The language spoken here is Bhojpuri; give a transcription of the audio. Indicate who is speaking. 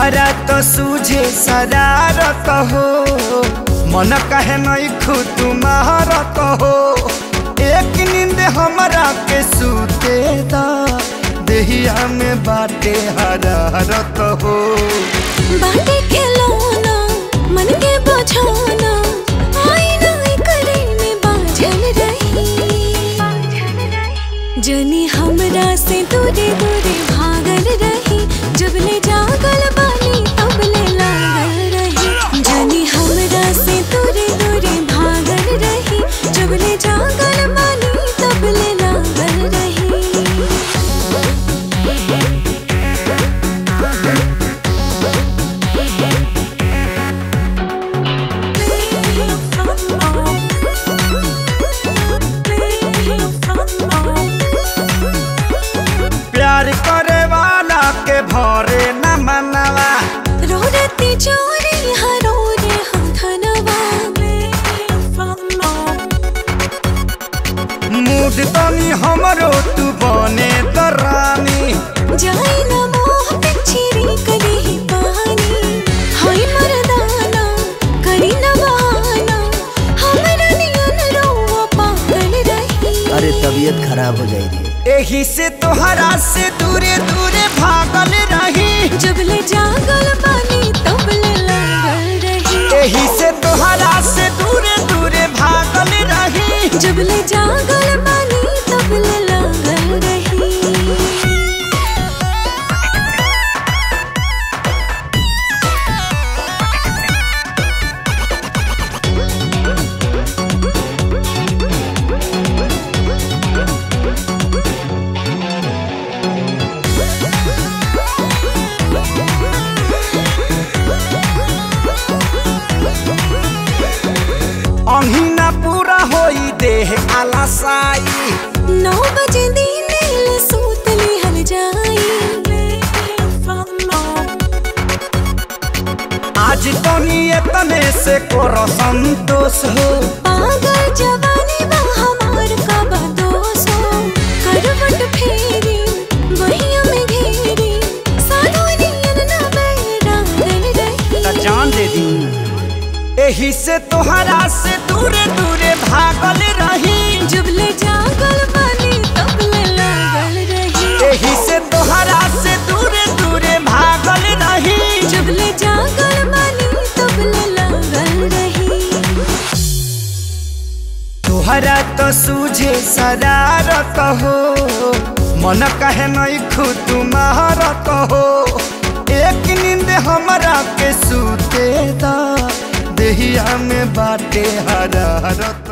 Speaker 1: तोहरा तो सूझे शरारत हो मन कहे नहीं खुद तुम्हारत हो एक नींद हमरा के सूते दा देहिया में बाटे हरारत हो
Speaker 2: बाटे के लौना मन के बझाना आईना करे में बाझल रही जनी हमरा से दूरे दूरे भागल रही जब ले जागल बानी तब ले लागल रही जनी हमरा से दूरे दूरे भागल रही जब ले जागल बानी तब ले लागल रही
Speaker 1: प्यार करे वाला के भरे न मनवा
Speaker 2: रोरती चोरी हरो रे हम धनवा
Speaker 1: मूड तनी हमरो तू बने दरानी
Speaker 2: जाई न मोह पिछरी कली ही पानी हाय मरदाना करी न बहाना हमरा नियन रोवा पागल रही
Speaker 3: अरे तबीयत खराब हो जाएगी
Speaker 1: एही से तोहरा से दूरे दूरे भागल रही
Speaker 2: जब ले जागल पानी तब ले लागल रही
Speaker 1: एही से तोहरा से दूरे दूरे भागल रही
Speaker 2: जब ले जागल पानी तब ले लागल रही
Speaker 1: अहिना पूरा होई देह आलासाई
Speaker 2: नौ बजे दिन ले सूत लिहल जाई
Speaker 1: आज तनी एतने से करो संतोष हो
Speaker 2: पागल जवानी बा हमार का बदोस हो करवट फेरी वहिया में घेरी साधु नियन ना बैरागल
Speaker 1: त
Speaker 2: रही
Speaker 1: जान दे दी एही से तोहरा से दूरे दूरे भागल रही
Speaker 2: जब ले जागल पानी तब ले लागल रही
Speaker 1: एही से तोहरा से दूरे दूरे भागल रही
Speaker 2: जब ले जागल पानी तब ले लागल रही
Speaker 1: तोहरा तो सूझे शरारत हो मन कहे नहीं खुद तुम्हारत हो एक नींद हमरा के सूते दा देहिया में बाटे हरारत